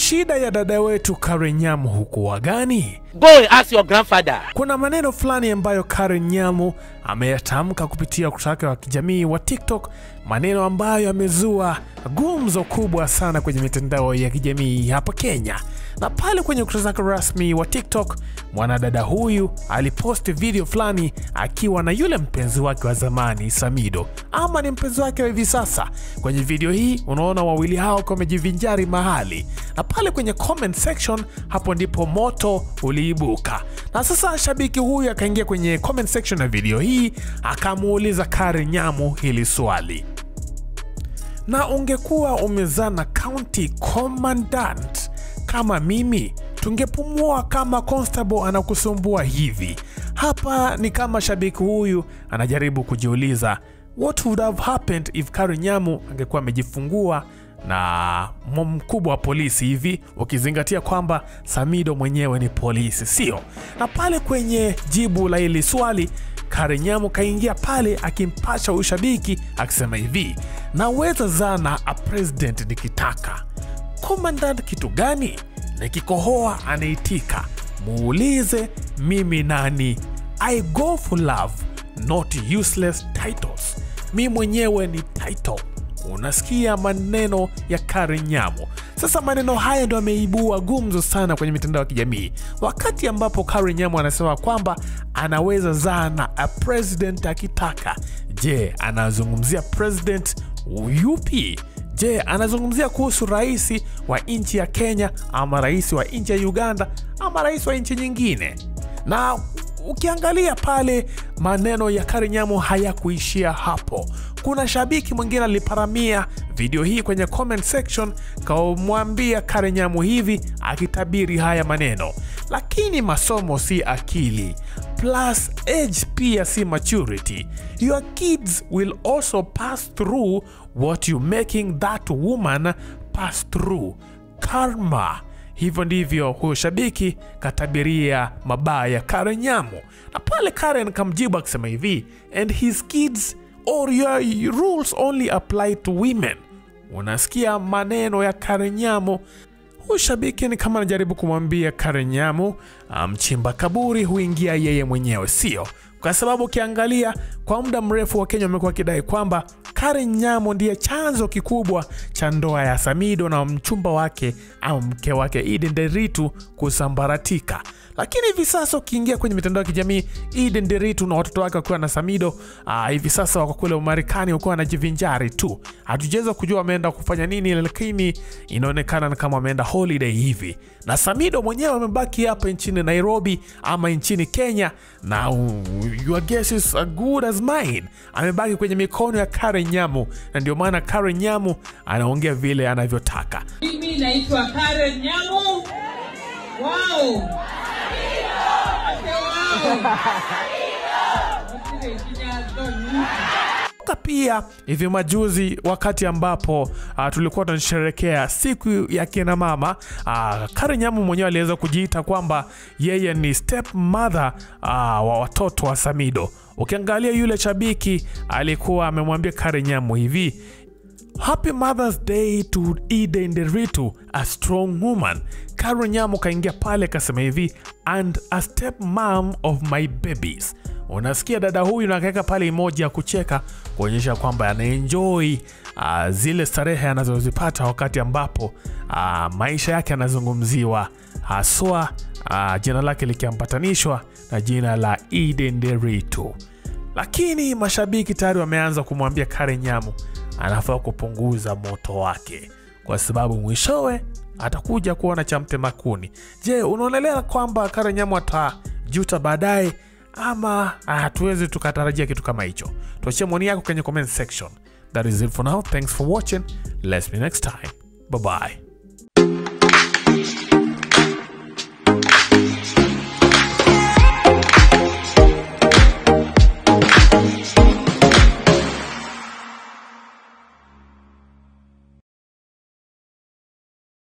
shida ya dada wetu Karen Nyamu hukuwa gani? Go and ask your grandfather. Kuna maneno fulani ambayo Karen Nyamu ameyatamka kupitia ukurasa wake wa kijamii wa TikTok, maneno ambayo yamezua gumzo kubwa sana kwenye mitandao ya kijamii hapa Kenya. Na pale kwenye ukurasa wake rasmi wa TikTok, mwanadada huyu aliposti video fulani akiwa na yule mpenzi wake wa zamani Samido, ama ni mpenzi wake wa hivi sasa. Kwenye video hii unaona wawili hao wakiwa wamejivinjari mahali, na pale kwenye comment section, hapo ndipo moto uliibuka. Na sasa shabiki huyu akaingia kwenye comment section ya video hii akamuuliza Karen Nyamu hili swali na ungekuwa umezana county commandant kama mimi, tungepumua kama constable anakusumbua hivi. Hapa ni kama shabiki huyu anajaribu kujiuliza what would have happened if Karen Nyamu angekuwa amejifungua na mkubwa wa polisi hivi, ukizingatia kwamba Samido mwenyewe ni polisi, sio? Na pale kwenye jibu la hili swali Karen Nyamu kaingia pale akimpasha ushabiki akisema hivi, naweza zana a president nikitaka. Commandant kitu gani? Nikikohoa anaitika, muulize mimi nani. I go for love not useless titles. Mi mwenyewe ni title. Unasikia maneno ya Karen Nyamu. Sasa maneno haya ndo ameibua gumzo sana kwenye mitandao ya kijamii, wakati ambapo Karen Nyamu anasema kwamba anaweza zaa na a president akitaka. Je, anazungumzia president yupi? Je, anazungumzia kuhusu rais wa nchi ya Kenya ama rais wa nchi ya Uganda ama rais wa nchi nyingine? Na ukiangalia pale maneno ya Karen Nyamu hayakuishia hapo. Kuna shabiki mwingine aliparamia video hii kwenye comment section, kamwambia Karen Nyamu hivi akitabiri haya maneno, lakini masomo si akili plus age pia si maturity. Your kids will also pass through what you making that woman pass through. Karma. Hivyo ndivyo huyo shabiki katabiria mabaya ya Karen Nyamu, na pale Karen kamjibu akisema hivi, and his kids or your rules only apply to women. Unasikia maneno ya Karen Nyamu. Huyu shabiki ni kama anajaribu kumwambia Karen Nyamu, mchimba kaburi huingia yeye mwenyewe, sio? Kwa sababu ukiangalia kwa muda mrefu wa Kenya wamekuwa wakidai kwamba Karen Nyamu ndiye chanzo kikubwa cha ndoa ya Samido na mchumba wake au mke wake Eden Deritu kusambaratika. Lakini hivi sasa ukiingia kwenye mitandao ya kijamii Eden Deritu na watoto wake wakiwa na Samido aa, hivi sasa wako kule Umarekani wakiwa wanajivinjari tu. Hatujaweza kujua wameenda kufanya nini, lakini inaonekana kama wameenda holiday hivi, na Samido mwenyewe amebaki hapa nchini Nairobi ama nchini Kenya, na uh, your guess is as good as mine, amebaki kwenye mikono ya Karen Nyamu, na ndio maana Karen Nyamu anaongea vile anavyotaka. Mimi naitwa Karen Nyamu. Wow. Ate wow. Ate kinyago. Kumbuka pia hivi majuzi wakati ambapo uh, tulikuwa tunasherehekea siku ya kina mama uh, Karen Nyamu mwenyewe aliweza kujiita kwamba yeye ni step mother uh, wa watoto wa Samido. Ukiangalia yule shabiki alikuwa amemwambia Karen Nyamu hivi Happy Mother's Day to Eden Deritu, a strong woman. Karen Nyamu kaingia pale kasema hivi and a step mom of my babies. Unasikia dada huyu na akaweka pale emoji ya kucheka kuonyesha kwamba anaenjoy uh, zile starehe anazozipata wakati ambapo uh, maisha yake yanazungumziwa haswa uh, jina lake likiambatanishwa na jina la Eden Deritu. Lakini mashabiki tayari wameanza kumwambia Karen Nyamu anafaa kupunguza moto wake kwa sababu mwishowe atakuja kuona cha mtema kuni. Je, unaonelea kwamba Karen Nyamu atajuta baadaye ama hatuwezi tukatarajia kitu kama hicho? Tuachie maoni yako kwenye comment section. That is it for now. Thanks for watching. Let's be next time. Bye bye.